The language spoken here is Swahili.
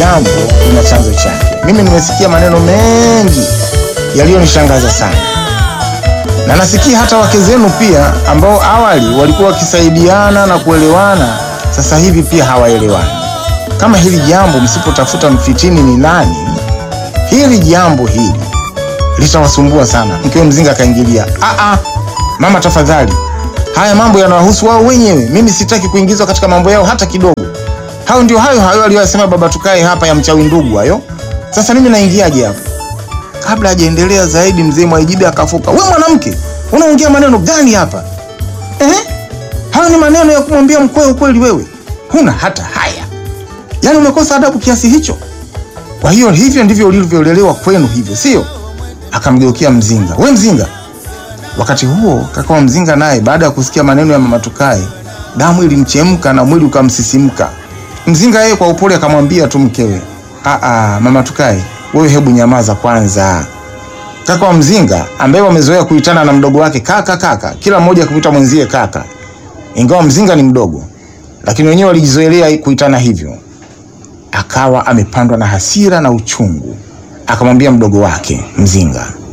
jambo lina chanzo chake. Mimi nimesikia maneno mengi yaliyonishangaza sana, na nasikia hata wake zenu pia ambao awali walikuwa wakisaidiana na kuelewana, sasa hivi pia hawaelewani. Kama hili jambo msipotafuta mfitini ni nani, hili jambo hili litawasumbua sana. Mkewe Mzinga akaingilia, "Ah, mama, tafadhali, haya mambo yanawahusu wao wenyewe. Mimi sitaki kuingizwa katika mambo yao hata kidogo. Hao ndio hayo hayo aliyosema baba tukae hapa ya mchawi ndugu hayo. Sasa mimi naingiaje hapo?" Kabla hajaendelea zaidi, mzee Mwaijibe akafuka, "We mwanamke, unaongea maneno gani hapa eh? Hayo ni maneno ya kumwambia mkwe ukweli? Wewe huna hata haya, yaani umekosa adabu kiasi hicho? Kwa hiyo hivyo ndivyo ulivyolelewa kwenu, hivyo sio? Akamgeukia Mzinga, we Mzinga. Wakati huo kaka wa Mzinga naye baada ya kusikia maneno ya mama Tukae, damu ilimchemka na mwili ukamsisimka. Mzinga yeye kwa upole akamwambia tu mkewe, aa, mama Tukae, wewe hebu nyamaza kwanza. Kaka wa Mzinga ambaye wamezoea kuitana na mdogo wake kaka kaka, kila mmoja akimwita mwenzie kaka, ingawa Mzinga ni mdogo, lakini wenyewe walijizoelea kuitana hivyo. Akawa amepandwa na hasira na uchungu, akamwambia mdogo wake Mzinga,